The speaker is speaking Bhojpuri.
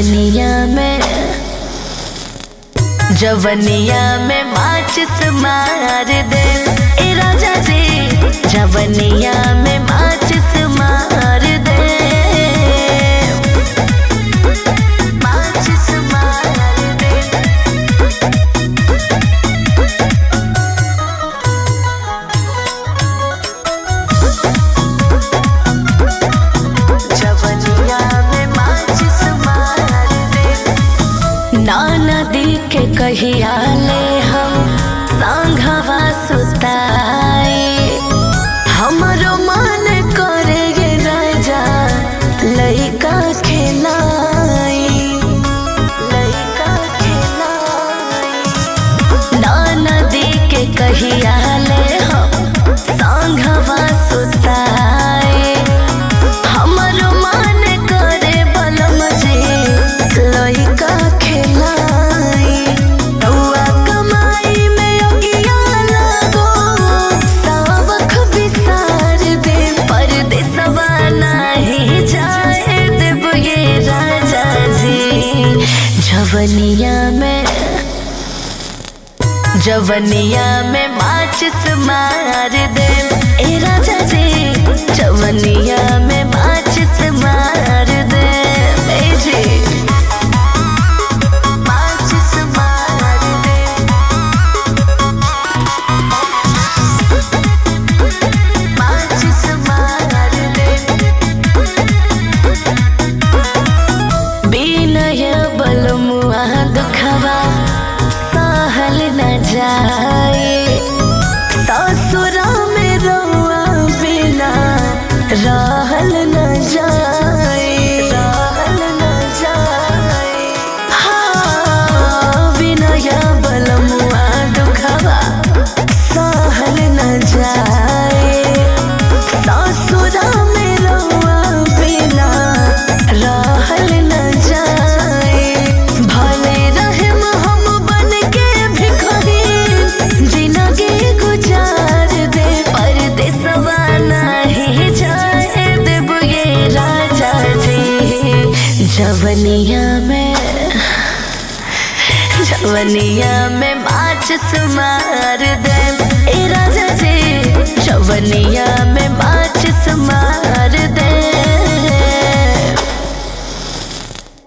जवनिया में जवनिया में माचिस मार दे ए राजा जी जवनिया में माचिस मार दे माचिस मार दे जवनिया में माचिस मार दे ना नदी के कहिया ले हम सांघवा सुताए हमरो मन करे गे राजा लइका खेलाई लइका खेलाई ना नदी के कहिया ले हम सांघवा सुताए हमरो मन करे बलम जे लइका खेलाई रउआ कमाई में अगिया लागो सावख बिसार दे परदेसवा नाही जाए देब ये राजा जी जवनिया में जवनिया में माचिस मार दे ए राजा जी जवनिया में माचिस मार दे ए जी माचिस मार दे माचिस मार दे बिनय बलमुआ दुखवा सहल न जाए ससुरा में रउआ बिना रहल न जाए रहल न जाए हाँ बिनय बलमुआ दुखवा सहल न जाए ससुरा में रउआ बिना रहल न जाए भले रहम हम बन के भिखारी जिंदगी गुजार दे परदेसवा नाही जाए देब ये राजा जी जवनिया में जवनिया में माचिस मार दे ए राजा जी जवनिया